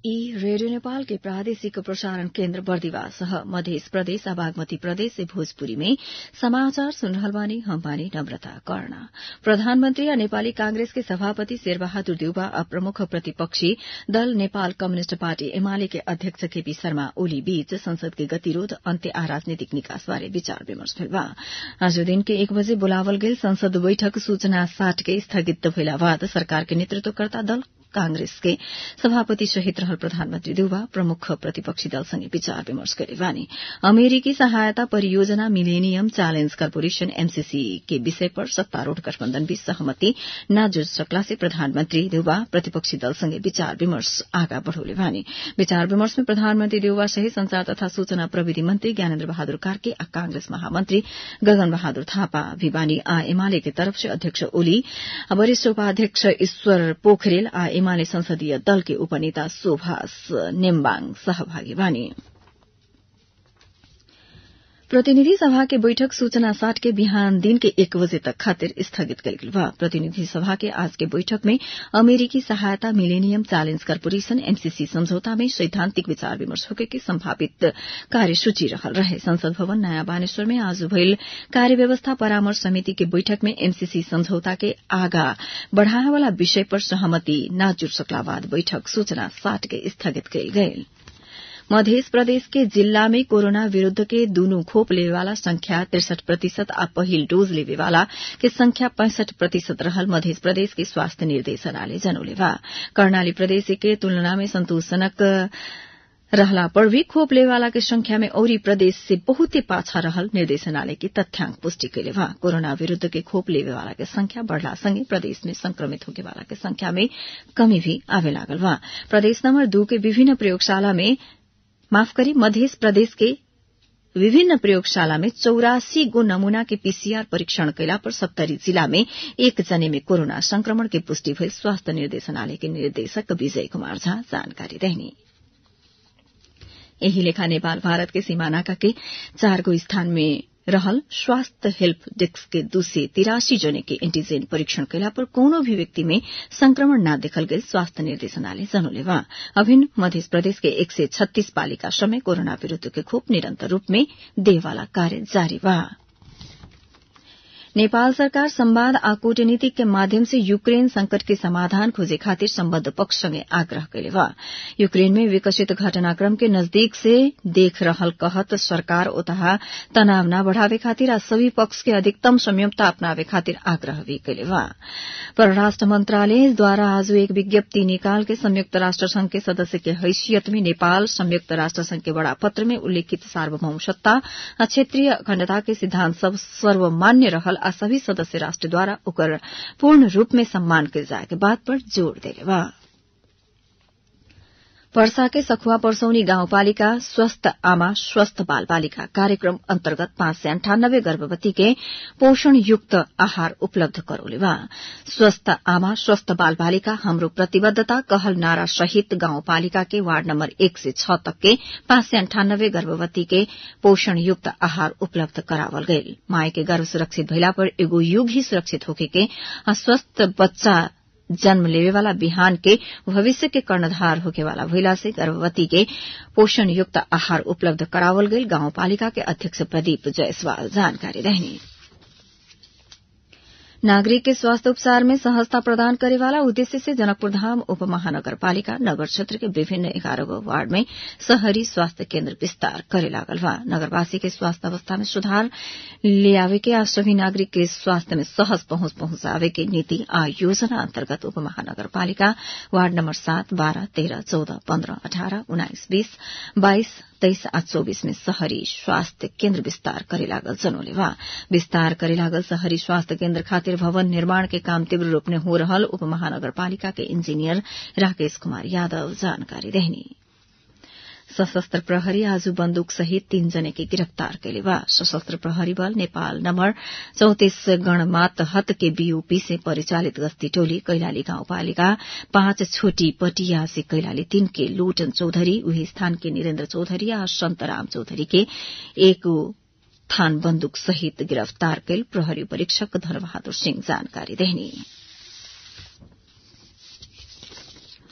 ई रेडियो नेपाल के प्रादेशिक प्रसारण केन्द्र बर्दिवास ह मध्य प्रदेश आ बागमती प्रदेश से भोजपुरी में समाचार सुन रहल बानी हम बानी नम्रता कर्ण प्रधानमन्त्री आ नेपाली कांग्रेस के सभापति शेरबहादुर देउवा आ प्रमुख प्रतिपक्षी दल नेपाल कम्युनिष्ट पार्टी एमाले के अध्यक्ष केपी शर्मा ओली बीच संसद के गतिरोध अन्त्य आ राजनीतिक निकास बारे विचार विमर्श भेल बा आज दिन के एक बजे बोलावल गेल संसद बैठक सूचना साठ के स्थगित भइला बाद सरकार के नेतृत्वकर्ता दल कांग्रेस के सभापति सहित रहल प्रधानमन्त्री देउवा प्रमुख प्रतिपक्षी दलसँगै विचार विमर्श गरे बानी अमेरिकी सहायता परियोजना मिलेनियम च्यालेन्ज कर्पोरेशन एमसीसी के विषय पर सत्तारूढ़ गठबन्धन बीच सहमति न जुट सकला से प्रधानमन्त्री देउवा प्रतिपक्षी दलसँगै विचार विमर्श आगा बढ़ौले बानी विचार विमर्श में प्रधानमन्त्री देउवा सहित संचार तथा सूचना प्रविधि मन्त्री ज्ञानेन्द्र बहादुर कार्के आ कांग्रेस महामन्त्री गगन बहादुर थापा भी बानी आ एमाले के तरफ से अध्यक्ष ओली वरिष्ठ उपाध्यक्ष ईश्वर पोखरेल आ एमाले संसदीय दल के उपनेता सुभाष नेम्बाङ सहभागी बानी प्रतिनिधि सभा के बैठक सूचना साठ के बिहान दिन के एक बजे तक खातिर स्थगित कल गेल बा प्रतिनिधि सभा के आज के बैठक में अमेरिकी सहायता मिलेनियम चैलेंज कर्पोरेशन एमसीसी समझौता में सैद्धांतिक विचार विमर्श होके के संभावित कार्यसूची रहल रहे संसद भवन नयाँ बानेश्वर में आज भइल कार्य व्यवस्था परामर्श समिति के बैठक में एमसीसी समझौता के आगा बढ़ाए वाला विषय पर सहमति न जुट सकला बाद बैठक सूचना साठ के स्थगित कयल गयल मध्य प्रदेश के जिल्ला में कोरोना विरूद्ध के दूनु खोप लेवेवाला संख्या तिरसठ प्रतिशत आ पहिल डोज लेवेवाला के संख्या पैंसठ प्रतिशत रहल मध्य प्रदेश के स्वास्थ्य निर्देशनालय जनौले बा कर्णाली प्रदेश के तुलना में संतोषजनक रहला पर भी खोप लेवाला के संख्या में औरी प्रदेश से बहुते पाछा रहल निर्देशनालय की तथ्यांक पुष्टि कैले बा कोरोना विरूद्ध के खोप लेवेवाला के संख्या बढ़ला संगे प्रदेश में संक्रमित होके वाला के संख्या में कमी भी आवे लागल बा प्रदेश नंबर दू के विभिन्न प्रयोगशाला में माफ करी मध्य प्रदेश के विभिन्न प्रयोगशाला में चौरासी गो नमूना के पीसीआर परीक्षण कैला पर सप्तरी जिला में एक जने में कोरोना संक्रमण के पुष्टि भई स्वास्थ्य निर्देशनालय के निर्देशक विजय कुमार झा जानकारी देहनी यही लेखा नेपाल भारत के सीमानाका के चार गो स्थान में रहल स्वास्थ्य हेल्प डेस्क के दू से तिरासी जने के एंटीजेन परीक्षण कैला पर कोनो भी व्यक्ति में संक्रमण न देखल गई स्वास्थ्य निर्देशनालय जनौले बा अभिन्न मध्य प्रदेश के एक सय छत्तीस पालिका समय कोरोना विरूद्ध के खोप निरन्तर रूप में देवाला कार्य जारी बा नेपाल सरकार संवाद आ कूटनीति के माध्यम से यूक्रेन संकट के समाधान खोजे खातिर सम्बद्ध पक्षसँगै आग्रह कैले बा यूक्रेन में विकसित घटनाक्रम के नजदीक से देख रहल कहत सरकार ओतहा तनाव न बढ़ावे खातिर आ सभी पक्ष के अधिकतम संयमता अपनावे खातिर आग्रह भी कैले बा परराष्ट्र मंत्रालय द्वारा आज एक विज्ञप्ति निकाल के संयुक्त राष्ट्र संघ के सदस्य के हैसियत में नेपाल संयुक्त राष्ट्र संघ के बड़ा पत्र में उल्लेखित सार्वभौम सत्ता आ क्षेत्रीय अखण्डता के सिद्धांत सब सर्वमान्य रहल आ सभी सदस्य राष्ट्र द्वारा ओकर पूर्ण रूप में सम्मान कयल जाए के बात पर जोड़ देले बा पर्सा के सखुआ परसौनी गाउँपालिका स्वस्थ आमा स्वस्थ बाल बालिका कार्यक्रम अन्तर्गत पाँच सय अन्ठानब्बे गर्भवती के पोषण युक्त आहार उपलब्ध करौले बा स्वस्थ आमा स्वस्थ बाल बालिका हाम्रो प्रतिबद्धता कहल नारा सहित गाउँपालिका के वार्ड नम्बर एक से छ तक के पाँच सय अन्ठानब्बे गर्भवती के पोषण युक्त आहार उपलब्ध करावल गयल माय के गर्भ सुरक्षित भइला पर एगो युग ही सुरक्षित होके के स्वस्थ बच्चा जन्म लेवेवाला बिहान के भविष्य के कर्णधार होकेवाला भइला से गर्भवती के पोषण युक्त आहार उपलब्ध करावल गईल गाउँपालिका के अध्यक्ष प्रदीप जायसवाल जानकारी रहनी नागरिक के स्वास्थ्य उपचार में सहजता प्रदान करेवाला उद्देश्य से जनकपुर धाम उप महानगरपालिका नगर क्षेत्र के विभिन्न एघारह गो वार्ड में शहरी स्वास्थ्य केन्द्र विस्तार करे लागल बा नगरवासी के स्वास्थ्य अवस्था में सुधार ले आवे के आ सभी नागरिक के स्वास्थ्य में सहज पहुंच पहुंचावे के नीति आ योजना अन्तर्गत उप महानगरपालिका वार्ड नम्बर सात बाह्र तेह्र चौध पन्ध्र अठारह उन्नाइस बीस बाइस तेइस आ चौबीस में शहरी स्वास्थ्य केन्द्र विस्तार करे लागल जनौले बा विस्तार करे लागल शहरी स्वास्थ्य केन्द्र खातिर भवन निर्माण के काम तीव्र रूप में हो रहल उप महानगरपालिका के इंजीनियर राकेश कुमार यादव जानकारी देहनी सशस्त्र प्रहरी आज बन्दुक सहित तीन जने के गिरफ्तार कैले बा सशस्त्र प्रहरी बल नेपाल नम्बर चौतिस गणमात हत के बीओपी से परिचालित गश्ती टोली कैलाली गाउँपालिका पाँच छोटी पटिया से कैलाली तीन के लुटन चौधरी उही स्थान के निरेन्द्र चौधरी आ सन्तराम चौधरी के एक थान बन्दुक सहित गिरफ्तार कैल प्रहरी परीक्षक धनबहादुर सिंह जानकारी देहनी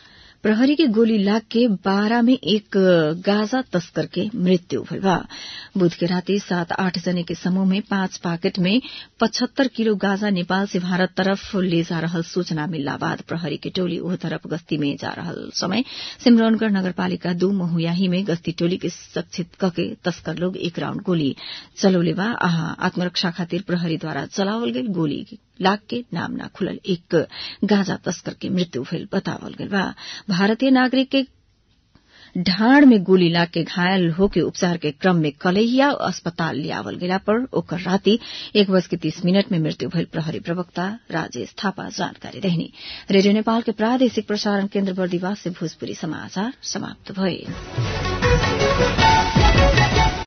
प्रहरी के गोली लाग के बारह में एक गाजा तस्कर के मृत्यु भइल बा बुध के राति सात आठ जने के समूह में पांच पाकेट में पचहत्तर किलो गाजा नेपाल से भारत तरफ ले जा रहल सूचना मिलला बाद प्रहरी के टोली ओह तरफ गश्ती में जा रहल समय सिमरौनगढ़ नगरपालिका दू महुयाही में गश्ती टोली के सक्षित कके तस्कर लोग एक राउण्ड गोली चलौले बा आहा आत्मरक्षा खातिर प्रहरीद्वारा चलावल गेल गोली लाग के नाम ना खुलल एक गांजा तस्कर के मृत्यु भेल बतावल गेल बा भारतीय नागरिक के ढाड़ में गोली लाग के घायल होके उपचार के क्रम में कलहिया अस्पताल लियावल गेला पर ओकर राति एक बज के तीस मिनट में मृत्यु भइल प्रहरी प्रवक्ता राजेश थापा जानकारी रहनी रेडियो नेपाल के प्रादेशिक प्रसारण केन्द्र बर्दिवास से भोजपुरी समाचार समाप्त भए